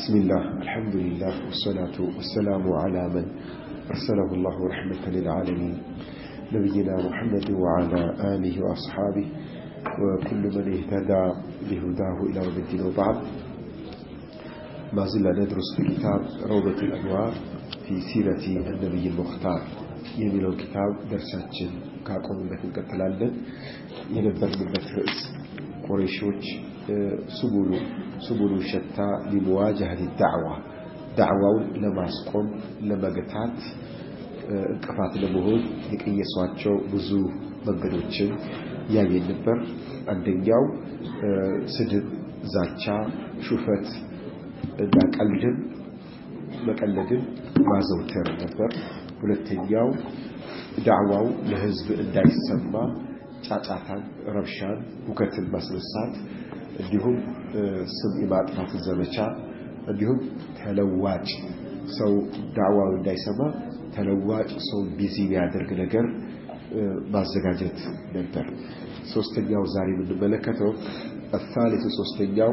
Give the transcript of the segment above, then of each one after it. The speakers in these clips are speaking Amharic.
بسم الله الحمد لله والصلاة والسلام على من أرسله الله رحمة للعالمين نبينا محمد وعلى آله وأصحابه وكل من اهتدى بهداه إلى يوم الدين وبعد ما زلنا ندرس في كتاب روضة الأنوار في سيرة النبي المختار የሚለው ኪታብ ደርሳችን ካቆሙበት እንቀጥላለን የነበርንበት ርዕስ ቁረይሾች ስቡሉ ስቡሉ ሸታ ሊመዋጃህት ዳዕዋ ዳዕዋውን ለማስቆም ለመገታት እንቅፋት ለመሆን የቀየሷቸው ብዙ መንገዶችን ያየን ነበር አንደኛው ስድብ ዛቻ ሹፈት እና ቀልድን መቀለድን ማዘውተር ነበር ሁለተኛው ዳዕዋው ለህዝብ እንዳይሰማ ጫጫታን ረብሻን ሁከትን ማስነሳት እንዲሁም ስም የማጥፋትን ዘመቻ እንዲሁም ተለዋጭ ሰው ዳዕዋው እንዳይሰማ ተለዋጭ ሰው ቢዚ የሚያደርግ ነገር ማዘጋጀት ነበር ሶስተኛው ዛሬ የምንመለከተው الثالث ሶስተኛው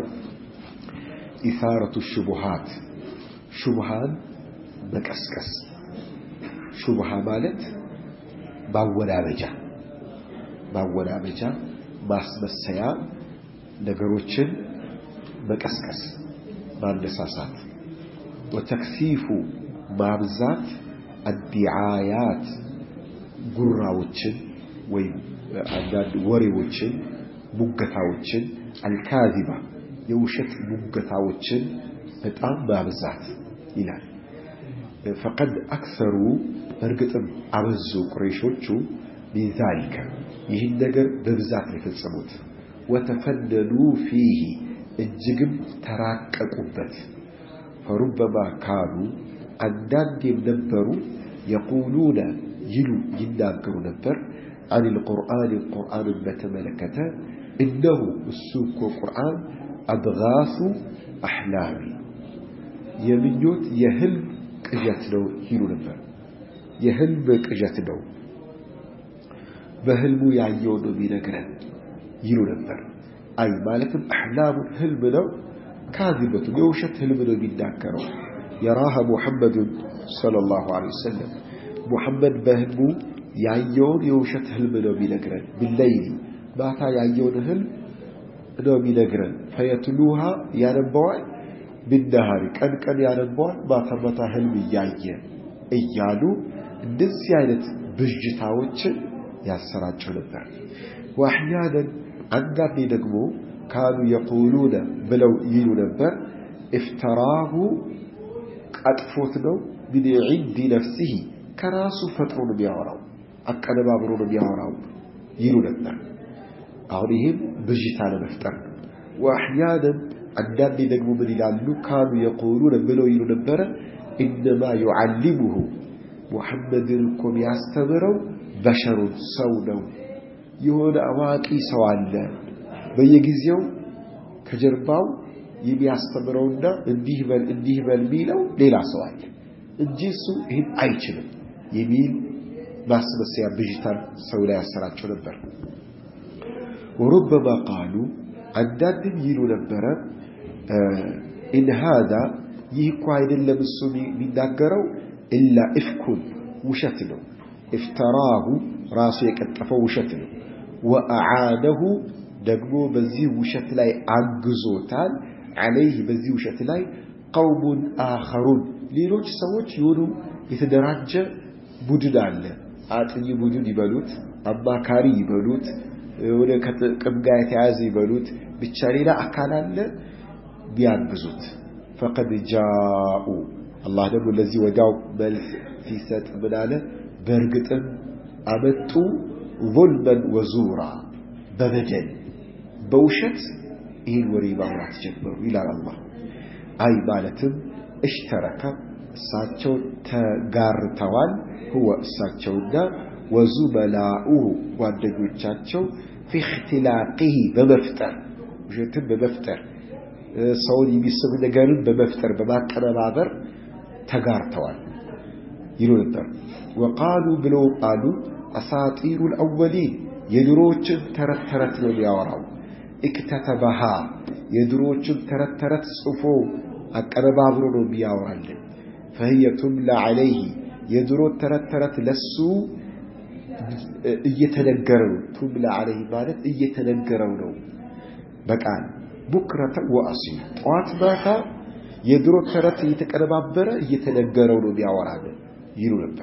ኢሳረቱ ሹቡሃት ሹብሃን መቀስቀስ ሹብሃ ማለት ማወናበጃ ማወናበጃ ማስመሰያ ነገሮችን መቀስቀስ ማነሳሳት ወተክሲፉ ማብዛት አዲዓያት ጉራዎችን ወይም አንዳንድ ወሬዎችን ሙገታዎችን አልካዚባ የውሸት ሙገታዎችን በጣም ማብዛት ይላል ፈቀድ አክሰሩ በእርግጥም አበዙ ቁረይሾቹ ቢዛሊከ ይህን ነገር በብዛት ነው የፈጸሙት ወተፈነኑ ፊህ እጅግም ተራቀቁበት ፈሩበማ ካኑ አንዳንዴም ነበሩ የቁሉነ ይሉ ይናገሩ ነበር አን ልቁርአን ቁርአንን በተመለከተ እነሁ እሱ እኮ ቁርአን አድጋሱ አሕላሚ የምኞት የህልም ቅዠት ነው ይሉ ነበር የህልም ቅዠት ነው በህልሙ ያየው ነው የሚነግረን ይሉ ነበር አይ ማለትም አሕላሙን ህልም ነው ካዚበቱን የውሸት ህልም ነው የሚናገረው የራሃ ሙሐመዱን ሰለላሁ ዐለይሂ ወሰለም ሙሐመድ በህልሙ ያየውን የውሸት ህልም ነው የሚነግረን ቢለይሊ ማታ ያየውን ህልም ነው የሚነግረን ፈየትሉሃ ያነበዋል ቢነሃሪ ቀን ቀን ያነበዋል ማታ ማታ ህልም እያየ እያሉ እንደዚህ አይነት ብዥታዎችን ያሰራጨው ነበር ወአሕያነን አንዳንዴ ደግሞ ካኑ የቁሉነ ብለው ይሉ ነበር እፍተራሁ ቀጥፎት ነው ምን ዒንዲ ነፍሲህ ከራሱ ፈጥሮ ነው የሚያወራው አቀነባብሮ ነው የሚያወራው ይሉ ነበር አሁን ይህም ብዥታ ለመፍጠር ነው ወአሕያነን አንዳንዴ ደግሞ ምን ይላሉ ካኑ የቁሉነ ብለው ይሉ ነበረ ኢነማ ዩዓሊሙሁ ሙሐመድን እኮ የሚያስተምረው በሸሩን ሰው ነው የሆነ አዋቂ ሰው አለ በየጊዜው ከጀርባው የሚያስተምረውና እንዲህ በል እንዲህ በል የሚለው ሌላ ሰው አለ እንጂ እሱ ይህን አይችልም የሚል ማስመሰያ ብዥታን ሰው ላይ ያሰራቸው ነበር ወሩበማ ቃሉ አንዳንድም ይሉ ነበረ ኢን ሃዛ ይህ እኮ አይደለም እሱ የሚናገረው ኢላ ኢፍኩን ውሸት ነው እፍተራሁ ራሱ የቀጠፈው ውሸት ነው ወአዓነሁ ደግሞ በዚህ ውሸት ላይ አግዞታል አለይህ በዚህ ውሸት ላይ ቀውሙን አኸሩን ሌሎች ሰዎች የሆኑ የተደራጀ ቡድን አለ አጥኚ ቡድን ይበሉት አማካሪ ይበሉት ወደ ከጥቅም ጋር የተያዘ ይበሉት ብቻ ሌላ አካል አለ ቢያግዙት ፈቀድ ጃኡ አላህ ደግሞ ለዚህ ወዲያው መልስ ሲሰጥ ምን አለ በእርግጥም አመጡ ظልመን ወዙራ በበደል በውሸት ይህን ወሬ ማውራት ጀመሩ ይላል አላህ አይ ማለትም እሽተረከ እሳቸው ተጋርተዋል ህወ እሳቸውና ወዙመላኡሁ ጓደኞቻቸው ፊ እክትላቂህ በመፍጠር ውሸትን በመፍጠር ሰውን የሚስብ ነገርን በመፍጠር በማቀነባበር ተጋርተዋል ይሉ ነበር ወቃሉ ብለው ቃሉ አሳጢሩ ልአወሊን የድሮዎችን ተረት ተረት ነው የሚያወራው እክተተበሃ የድሮዎችን ተረት ተረት ጽፎ አቀነባብሮ ነው የሚያወራልን ፈህየ ቱምላ ዐለይህ የድሮ ተረት ተረት ለሱ እየተነገረው ቱምላ ዐለይህ ማለት እየተነገረው ነው በቃል ቡክረተ ወአሲል ጠዋት ማታ የድሮ ተረት እየተቀነባበረ እየተነገረው ነው የሚያወራልን ይሉ ነበር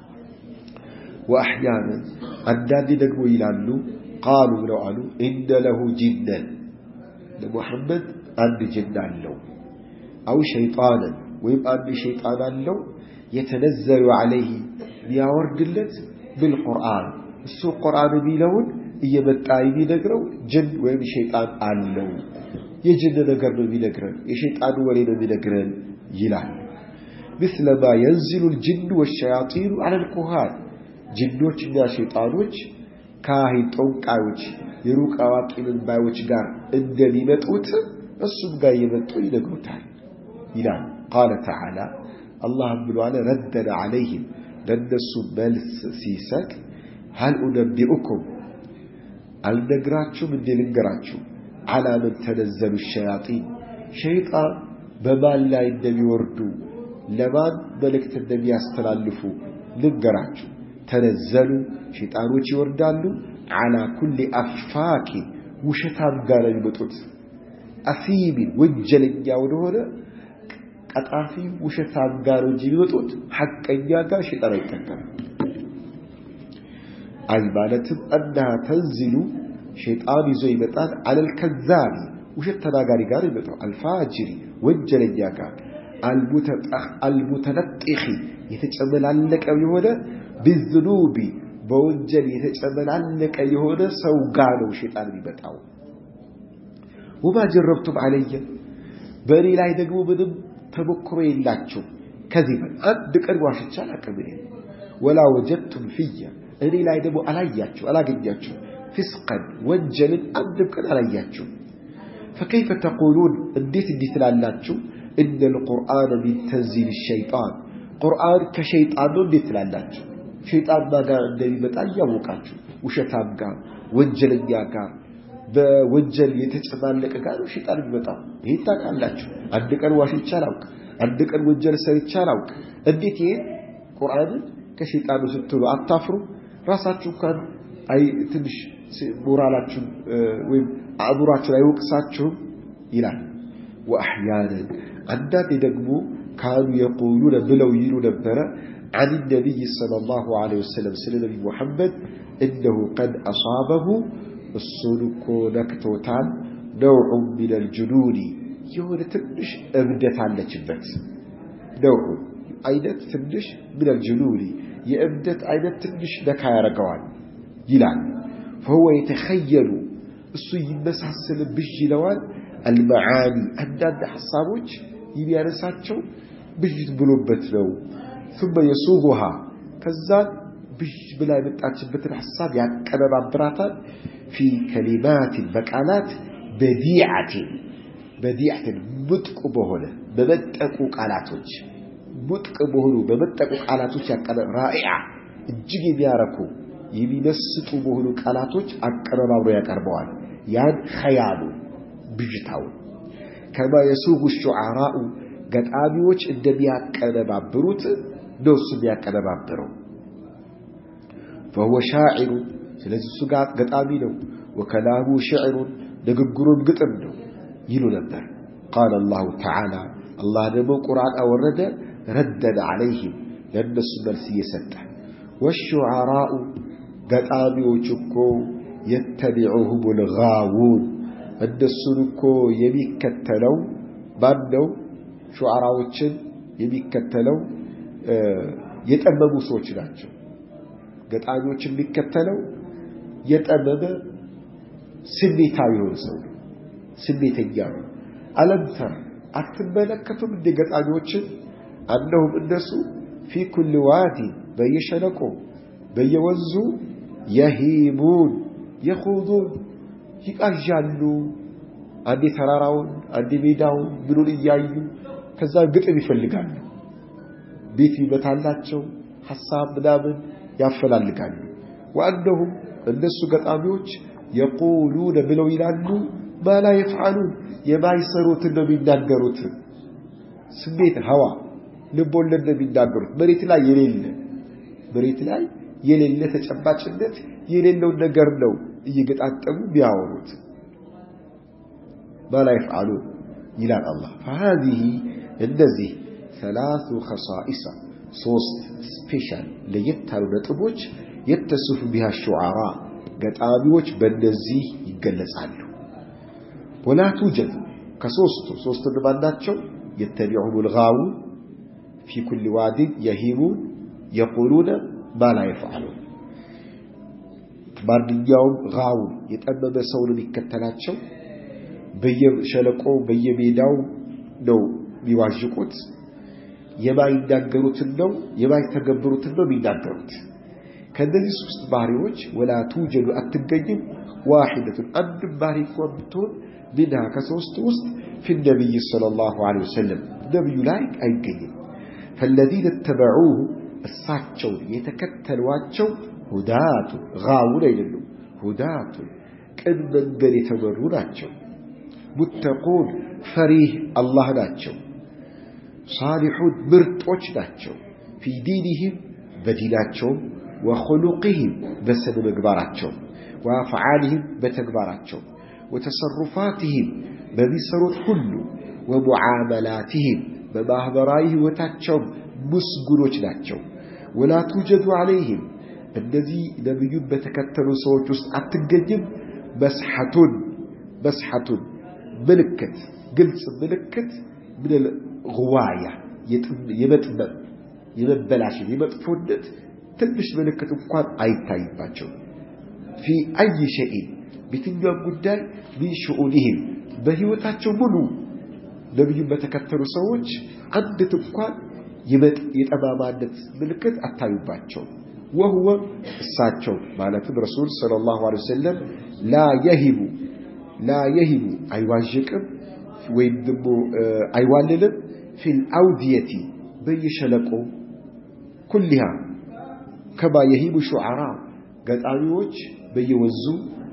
ወአሕያናን አንዳንዴ ደግሞ ይላሉ ቃሉ ብለው አሉ ኢነ ለሁ ጅነን ለሙሐመድ አንድ ጅን አለው አው ሸይጣንን ወይም አንድ ሸይጣን አለው የተነዘሉ ዐለይህ ሊያወርድለት ብልቁርአን እሱ ቁርአን የሚለውን እየመጣ የሚነግረው ጅን ወይም ሸይጣን አለው የጅን ነገር ነው የሚነግረን የሸይጣን ወሬ ነው የሚነግረን ይላል مثل ما ينزل الجن والشياطين على الكهان ጅኖችና ሸይጣኖች ካህን ጠንቋዮች የሩቅ አዋቂንን ባዮች ጋር እንደሚመጡት እሱም ጋር እየመጡ ይነግሩታል ይላል ቃለ ተዓላ አላህም ብሏል ረደን ዐለይህም ለእነሱ መልስ ሲሰጥ ሀል ኡነቢኡኩም አልነግራችሁም እንዴ ልንገራችሁ አላ ምን ተነዘሉ ሸያጢን ሸይጣን በማን ላይ እንደሚወርዱ ለማን መልእክት እንደሚያስተላልፉ ልንገራችሁ ተነዘሉ ሸይጣኖች ይወርዳሉ አላ ኩል አፋኪን ውሸታም ጋር የሚመጡት አሲሚን ወንጀለኛ ወደሆነ ቀጣፊ ውሸታም ጋር እንጂ የሚመጡት ሐቀኛ ጋር ሸይጣን አይጠቀም አይ ማለትም አናሃ ተንዚሉ ሸይጣን ይዞ ይመጣል አለል ከዛቢ ውሸት ተናጋሪ ጋር ይመጣው አልፋጅሪ ወንጀለኛ ጋር አልሙተነጢኺ የተጨመላለቀ የሆነ ቢዝኑቢ በወንጀል የተጨመላለቀ የሆነ ሰው ጋር ነው ሸይጣን የሚመጣው ወማ ጀረብቱም አለየ በእኔ ላይ ደግሞ ምንም ተሞክሮ የላችሁ ከዚህ አንድ ቀን ዋሽቻ አላቅም ወላ ወጀድቱም ፍየ እኔ ላይ ደግሞ አላያችሁ አላገኛችሁ ፊስቀን ወንጀልን አንድም ቀን አላያችሁ ፈከይፈ ተቁሉን እንዴት እንዲህ ትላላችሁ እነ ልቁርአን ሚን ተንዚል ሸይጣን ቁርአን ከሸይጣን ነው እንዴት ትላላችሁ ሸይጣን ጋር እንደሚመጣ እያወቃችሁ ውሸታም ጋር ወንጀለኛ ጋር በወንጀል የተጨማለቀ ጋር ነው ሸይጣን የሚመጣው ይሄን ታውቃላችሁ አንድ ቀን ዋሽቻ አላውቅ አንድ ቀን ወንጀል ሰርቻ አላውቅ እንዴት ይሄን ቁርአንን ከሸይጣኑ ስትሉ አታፍሩ ራሳችሁ እንኳን አይ ትንሽ ሞራላችሁን ወይም አእምሯችሁን አይወቅሳችሁም ይላል ወአሕያናን አንዳንዴ ደግሞ ካኑ የቁሉነ ብለው ይሉ ነበረ عن النبي صلى الله عليه وسلم سنة نبي محمد إنه قد أصابه الصنك نكتوتان نوع من الجنون يهون تنش أبدت على جبت نوع أينت تنش من الجنون يأبدت أينت تنش نكا يرقوان يلعن فهو يتخيل السو يمسحسن بالجلوان المعاني أنداد حصابوش يبيانساتشو بجد بلوبت له ثم يسوغها كذان بج بلا يمتعجبت الحساب يعني كنبابراتان في كلمات بقالات بديعة بديعة متق بهنا بمتقو قالاتوች متق بهኑ በመጠቁ ቃላቶች ያቀረ رائعة እጅግ የሚያረኩ የሚመስጡ በሆኑ ቃላቶች አቀረባብሮ ያቀርበዋል ያን ኸያሉ ብዥታው ከማ የሱጉ ሹዓራኡ ገጣሚዎች እንደሚያቀነባብሩት ነው እሱ የሚያቀነባብረው فهو شاعر ስለዚህ እሱ ጋር ገጣሚ ነው ወከላሙ ሽዕሩን ንግግሩም ግጥም ነው ይሉ ነበር ቃል አላሁ ተዓላ አላህ ደግሞ ቁርአን አወረደ ረደን ዐለይህም ለእነሱ መልስ እየሰጠ ወሹዓራኡ ገጣሚዎች እኮ የተቢዑሁም ልጋውን እነሱን እኮ የሚከተለው ማን ነው ሹዓራዎችን የሚከተለው የጠመሙ ሰዎች ናቸው ገጣሚዎች የሚከተለው የጠመመ ስሜታዊ የሆነ ሰው ነው ስሜተኛ ነው አለምተር አትመለከቱም እንደ ገጣሚዎችን አነሁም እነሱ ፊ ኩል ዋዲ በየሸለቆ በየወንዙ የሂሙን የኹዱን ይቃዣሉ አንዴ ተራራውን አንዴ ሜዳውን ምኑን እያዩ ከዛ ግጥም ይፈልጋሉ ቤት ይመታላቸው ሐሳብ ምናምን ያፈላልጋሉ ወአነሁም እነሱ ገጣሚዎች የቁሉነ ብለው ይላሉ ማላ የፍዓሉን የማይሰሩትን ነው የሚናገሩት ስሜት ሀዋ ልብ ወለድ ነው የሚናገሩት መሬት ላይ የሌለ መሬት ላይ የሌለ ተጨባጭነት የሌለውን ነገር ነው እየገጣጠሙ ቢያወሩት ማላ ይፍዓሉን ይላል አላህ فهذه እነዚህ ثلاث خصائص ሶስት ስፔሻል ለየት ያሉ ነጥቦች የተስፉ ቢሃ ሹዓራ ገጣሚዎች በእነዚህ ይገለጻሉ ወላ ቱጀድ ከሶስቱ ሶስት እነማን ናቸው የተቢዑም ልጋውን ፊ ኩል ዋዲን የሂሙን የቁሉነ ማ ላ የፍዓሉን ማንኛውም ጋውን የጠመመ ሰውን የሚከተላቸው በየሸለቆ በየሜዳው ነው የሚዋዥቁት የማይናገሩትን ነው የማይተገብሩትን ነው የሚናገሩት ከእነዚህ ሶስት ባህሪዎች ወላ ቱጀዱ አትገኝም ዋሒደቱን አንድም ባህሪ እንኳን ብትሆን ሚንሃ ከሶስት ውስጥ ፊ ነቢይ ሰለላሁ ዐለይሂ ወሰለም ነቢዩ ላይ አይገኝም ፈለዚነ ተበዑሁ እሳቸውን የተከተሏቸው ሁዳቱን ጋውን አይደሉም ሁዳቱን ቅን መንገድ የተመሩ ናቸው ሙተቁን ፈሪህ አላህ ናቸው ሳሊሑን ምርጦች ናቸው ፊ ዲንህም በዲናቸውም ወኹሉቅህም በስነ ምግባራቸው ወአፍዓልህም በተግባራቸው ወተሰሩፋትህም በሚሰሩት ሁሉ ወሙዓመላትህም በማኅበራዊ ሕይወታቸውም ምስጉኖች ናቸው ወላ ቱጀዱ ዓለይህም እነዚህ ነቢዩን በተከተሉ ሰዎች ውስጥ አትገኝም መስሐቱን መስሐቱን ምልክት ግልጽ ምልክት ምን ጉዋያ የመጥመም የመበላሸት የመጥፎነት ትንሽ ምልክት እንኳን አይታይባቸው ፊ አይ ሸይን በየትኛውም ጉዳይ ሚን ሽኡኒህም በሕይወታቸው ሙሉ ነቢዩን በተከተሉ ሰዎች አንድት እንኳን የጠማማነት ምልክት አታዩባቸው ወህወ እሳቸው ማለትም ረሱል ሰለላሁ ዐለይሂ ወሰለም ላ የሂቡ ላ የሂቡ አይዋዥቅም ወይም ደግሞ አይዋልልም ፊል አውድየቲ በየሸለቆ ኩሊሃ ከማ የሂቡ ሹዓራ ገጣሚዎች በየወንዙ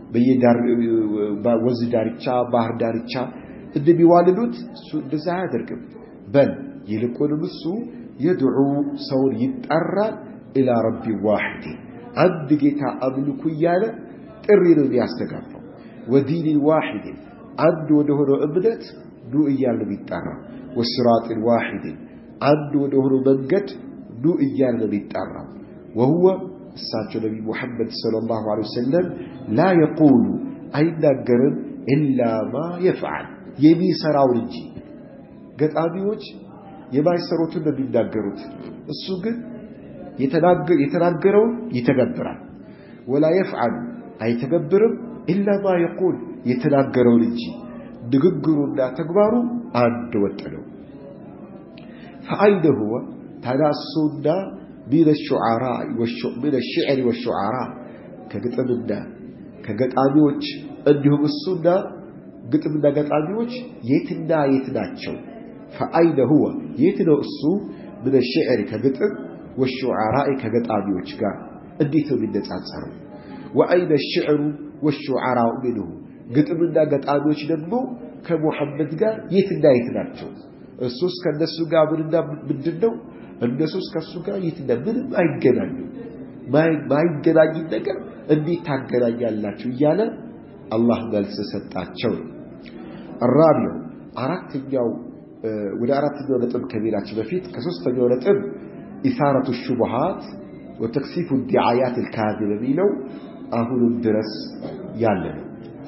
ወንዝ ዳርቻ ባህር ዳርቻ እንደሚዋልሉት እሱ እንደዛ አያደርግም በል ይልቁንም እሱ የድዑ ሰውን ይጠራል ኢላ ረቢ ዋሕድ አንድ ጌታ አምልኩ እያለ ጥሪ ነው የሚያስተጋባው ወዲንን ዋሕድን አንድ ወደ ሆነው እምነት ኑ እያለ ነው የሚጠራ ወስራጥን ዋሕድን አንድ ወደ ሆነው መንገድ ኑ እያለ ነው የሚጠራው ወሁወ እሳቸው ነቢ ሙሐመድ ሰለላሁ ዐለይሂ ወሰለም ላ የቁሉ አይናገርም ኢላ ማ የፍዓል የሚሰራውን እንጂ ገጣሚዎች የማይሰሩትን ነው የሚናገሩት እሱ ግን የተናገረውን ይተገብራል ወላ የፍዓሉ አይተገብርም ኢላ ማ የቁል የተናገረውን እንጂ ንግግሩና ተግባሩ አንድ ወጥ ነው ፈአይነ ሁወ ታዳሱና ሚን ሽዕሪ ወሹዓራ ከግጥምና ከገጣሚዎች እንዲሁም እሱና ግጥምና ገጣሚዎች የትና የት ናቸው ፈአይነ ሁወ የት ነው እሱ ምን ሽዕሪ ከግጥም ወሹዓራኢ ከገጣሚዎች ጋር እንዴት ነው የሚነጻጸረው ወአይነ ሽዕሩ ወሹዓራኡ ምንሁ ግጥምና ገጣሚዎች ደግሞ ከሙሐመድ ጋር የትና የት ናቸው እሱስ ከእነሱ ጋር ምንና ምንድን ነው እነሱስ ከእሱ ጋር የትና ምንም አይገናኙ ማይገናኝ ነገር እንዴት ታገናኛላችሁ እያለ አላህ መልስ ሰጣቸው አራቢው አራተኛው ወደ አራተኛው ነጥብ ከሜላችን በፊት ከሶስተኛው ነጥብ ኢሳረቱ ሹቡሃት ወተክሲፉ ዲዓያት ልካዚብ የሚለው አሁንም ድረስ ያለ ነው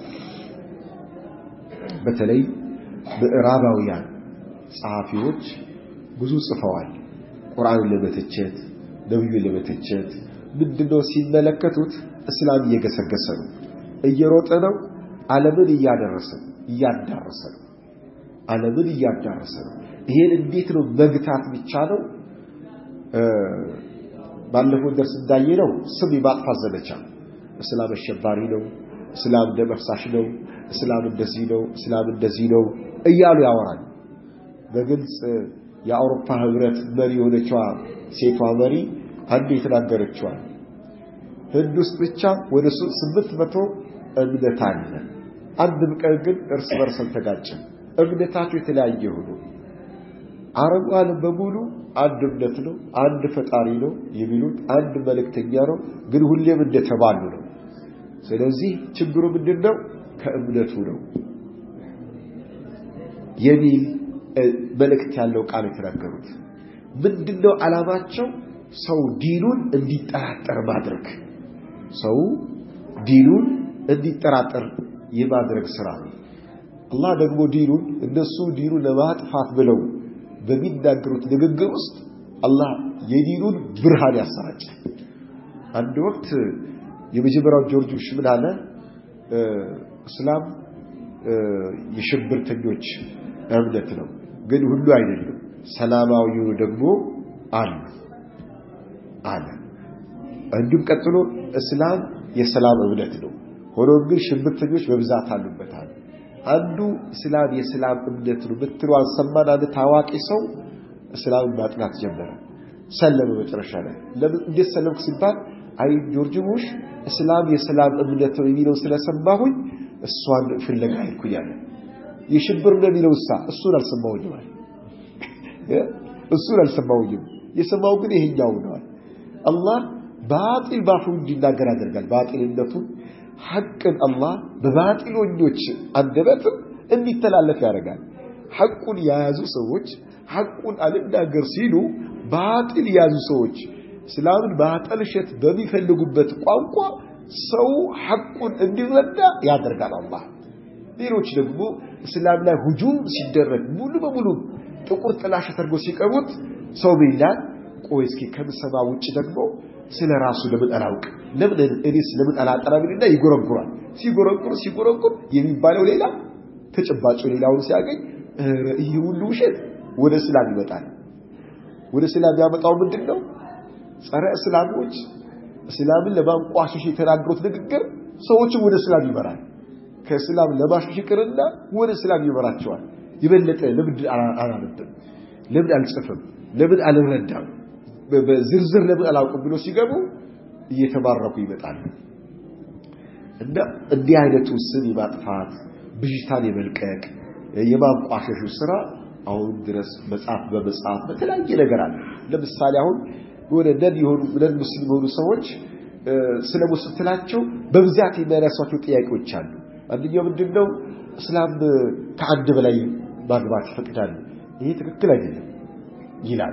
በተለይ ምዕራባውያን ጸሐፊዎች ብዙ ጽፈዋል ቁርአንን ለመተቸት ነቢዩን ለመተቸት ምንድነው ሲመለከቱት እስላም እየገሰገሰ ነው እየሮጠ ነው ዓለምን እያደረሰ እያዳረሰ ነው ዓለምን እያዳረሰ ነው ይሄን እንዴት ነው መግታት የሚቻለው ባለፈው ደርስ እንዳየነው ስም የማጥፋት ዘመቻ እስላም አሸባሪ ነው እስላም ደም አፍሳሽ ነው እስላም እንደዚህ ነው እስላም እንደዚህ ነው እያሉ ያወራል በግልጽ የአውሮፓ ህብረት መሪ የሆነችዋ ሴቷ መሪ አንድ የተናገረችዋል ህንድ ውስጥ ብቻ ወደ ስምንት መቶ እምነት አለ አንድም ቀን ግን እርስ በርስ አልተጋጨም እምነታቸው የተለያየ ሆኖ አረቡ ዓለም በሙሉ አንድ እምነት ነው፣ አንድ ፈጣሪ ነው የሚሉት አንድ መልእክተኛ ነው፣ ግን ሁሌም እንደተባሉ ነው። ስለዚህ ችግሩ ምንድን ነው? ከእምነቱ ነው የሚል መልእክት ያለው ቃል የተናገሩት ምንድነው ዓላማቸው? ሰው ዲኑን እንዲጠራጠር ማድረግ ሰው ዲኑን እንዲጠራጠር የማድረግ ስራ ነው። አላህ ደግሞ ዲኑን እነሱ ዲኑን ለማጥፋት ብለው በሚናገሩት ንግግር ውስጥ አላህ የዲኑን ብርሃን ያሰራጫል። አንድ ወቅት የመጀመሪያው ጆርጅ ቡሽ ምን አለ? እስላም የሽብርተኞች እምነት ነው፣ ግን ሁሉ አይደለም፣ ሰላማዊው ደግሞ አሉ አለ። እንዲሁም ቀጥሎ እስላም የሰላም እምነት ነው፣ ሆኖም ግን ሽብርተኞች በብዛት አሉበታል። አንዱ እስላም የሰላም እምነት ነው ብትሏን ሰማን። አንድ ታዋቂ ሰው እስላምን ማጥናት ጀመረ፣ ሰለመ። መጨረሻ ላይ ለምን እንዴት ሰለምክ ሲባል አይ ጆርጅ ቡሽ እስላም የሰላም እምነት ነው የሚለው ስለሰማሁኝ እሷን ፍለጋ ሄድኩኝ አለ። የሽብር ነው የሚለው እሳ እሱን አልሰማሁኝም አለ። እሱን አልሰማሁኝም የሰማው ግን ይሄኛው ነው። አላህ ባጢል ባፉ እንዲናገር ያደርጋል። ባጢልነቱን ሐቅን አላህ በባጢሎኞች አንደበትም እንዲተላለፍ ያደርጋል። ሐቁን የያዙ ሰዎች ሐቁን አልናገር ሲሉ ባጢል የያዙ ሰዎች እስላምን ማጠልሸት በሚፈልጉበት ቋንቋ ሰው ሐቁን እንዲረዳ ያደርጋል አላህ። ሌሎች ደግሞ እስላም ላይ ሁጁም ሲደረግ ሙሉ በሙሉ ጥቁር ጥላሸት አድርጎ ሲቀቡት ሰው ይላል፣ ቆይ እስኪ ከምሰማ ውጭ ደግሞ ስለ ራሱ ለምን አላውቅ ለምን እኔስ ለምን አላጠራብኝና ይጎረጉራል። ሲጎረጉር ሲጎረጉር የሚባለው ሌላ ተጨባጭ ሌላውን ሲያገኝ ይህ ሁሉ ውሸት ወደ እስላም ይመጣል። ወደ እስላም ያመጣው ምንድን ነው? ጸረ እስላሞች እስላምን ለማንቋሸሽ የተናገሩት ንግግር ሰዎችን ወደ እስላም ይመራል። ከእስላም ለማሸሽ ይቅርና ወደ እስላም ይመራቸዋል። የበለጠ ለምን አላነብም፣ ለምን አልጽፍም፣ ለምን አልረዳም፣ በዝርዝር ለምን አላውቅም ብሎ ሲገቡ እየተባረኩ ይመጣሉ። እና እንዲህ አይነቱ ስም የማጥፋት ብዥታን የመልቀቅ የማንቋሸሹ ስራ አሁን ድረስ መጽሐፍ በመጽሐፍ በተለያየ ነገር አለ። ለምሳሌ አሁን የሆነ ነን የሆኑ ነን ሙስሊም የሆኑ ሰዎች ስለ ሙስሊም ትላቸው በብዛት የሚያነሷቸው ጥያቄዎች አሉ። አንደኛው ምንድን ነው? እስላም ከአንድ በላይ ማግባት ይፈቅዳሉ። ይሄ ትክክል አይደለም ይላሉ።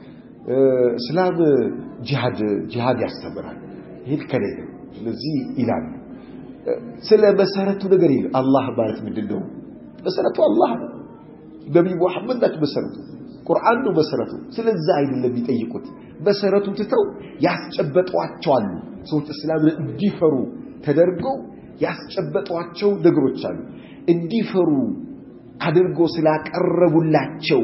እስላም ጂሃድ ጂሃድ ያስተምራል። ይሄ ልክ አይደለም ስለዚህ ይላሉ። ስለ መሰረቱ ነገር ይል አላህ ማለት ምንድን ነው? መሰረቱ አላህ ነው። ነቢይ ሙሐመድ ናቸው መሰረቱ። ቁርአን ነው መሰረቱ። ስለዛ አይደለም የሚጠይቁት። መሰረቱ ትተው ያስጨበጧቸዋሉ። ሰዎች እስላምን እንዲፈሩ ተደርገው ያስጨበጧቸው ነገሮች አሉ። እንዲፈሩ አድርገው ስላቀረቡላቸው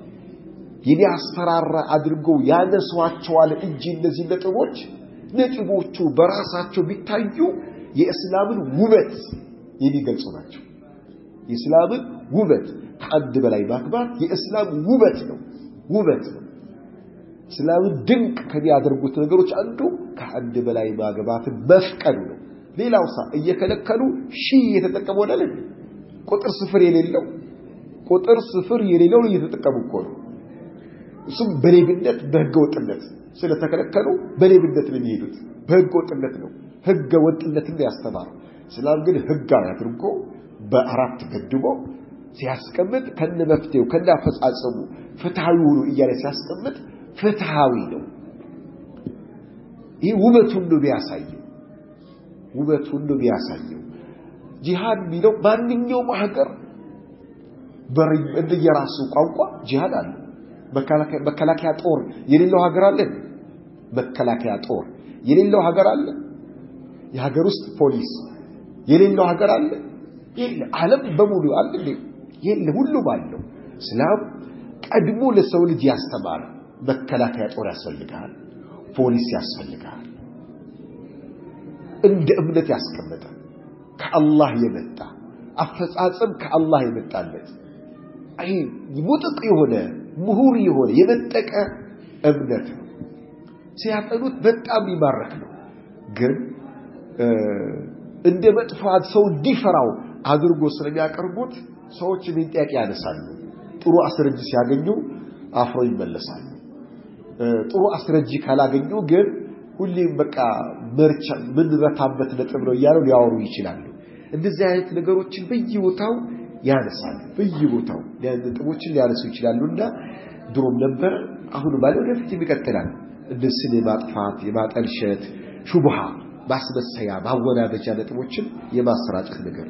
የሚያስፈራራ አድርገው ያነሷቸዋል እንጂ እነዚህ ነጥቦች ነጥቦቹ በራሳቸው ቢታዩ የእስላምን ውበት የሚገልጹ ናቸው። የእስላምን ውበት ከአንድ በላይ ማክባት የእስላም ውበት ነው። ውበት ነው። እስላምን ድንቅ ከሚያደርጉት ነገሮች አንዱ ከአንድ በላይ ማግባትን መፍቀዱ ነው። ሌላው ሳ እየከለከሉ ሺህ እየተጠቀሙ ወዳለ ቁጥር ስፍር የሌለው ቁጥር ስፍር የሌለው እየተጠቀሙ እኮ ነው። እሱም በሌብነት በህገ ወጥነት ስለተከለከሉ በሌብነት ነው የሚሄዱት። በህገ ወጥነት ነው ህገ ወጥነትን ያስተማር። እስላም ግን ህጋዊ አድርጎ በአራት ገድቦ ሲያስቀምጥ ከነ መፍትሄው ከነ አፈጻጸሙ ፍትሃዊ ሁሉ እያለ ሲያስቀምጥ ፍትሃዊ ነው። ይህ ውበቱን ነው የሚያሳየው። ውበቱን ነው የሚያሳየው። ጂሃድ የሚለው ማንኛውም ሀገር እንደየራሱ ቋንቋ ጂሃድ አለ። መከላከያ ጦር የሌለው ሀገር አለ። መከላከያ ጦር የሌለው ሀገር አለ። የሀገር ውስጥ ፖሊስ የሌለው ሀገር አለ። የለ ዓለም በሙሉ አለ የለ ሁሉም አለው። እስላም ቀድሞ ለሰው ልጅ ያስተማረ መከላከያ ጦር ያስፈልጋል፣ ፖሊስ ያስፈልጋል። እንደ እምነት ያስቀመጠ ከአላህ የመጣ አፈጻጸም ከአላህ የመጣለት አይ ሙጥቅ የሆነ ምሁር የሆነ የመጠቀ እምነት ነው። ሲያጠኑት በጣም ይማረክ ነው። ግን እንደ መጥፋት ሰው እንዲፈራው አድርጎ ስለሚያቀርቡት ሰዎች ምን ጥያቄ ያነሳሉ። ጥሩ አስረጅ ሲያገኙ አፍሮ ይመለሳሉ። ጥሩ አስረጂ ካላገኙ ግን ሁሌም በቃ መርቻ ምንረታበት ነጥብ ነው እያሉ ሊያወሩ ይችላሉ። እንደዚህ አይነት ነገሮችን በየቦታው ያነሳሉ። በየቦታው ነጥቦችን ሊያነሱ ይችላሉና ድሮም ነበር፣ አሁን ባለ ወደፊት ይቀጥላል። እነሱን የማጥፋት የማጠልሸት ሹብሃ ማስመሰያ ማወናበጃ ነጥቦችን የማሰራጨት ነገር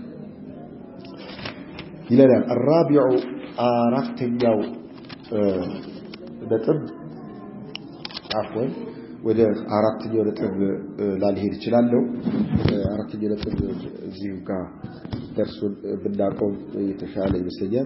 ይለናል። አራቢዑ አራተኛው ነጥብ አፍወን ወደ አራተኛው ነጥብ ላልሄድ እችላለሁ። አራተኛው ነጥብ እዚሁ ጋር ደርሶን ብናቆም የተሻለ ይመስለኛል።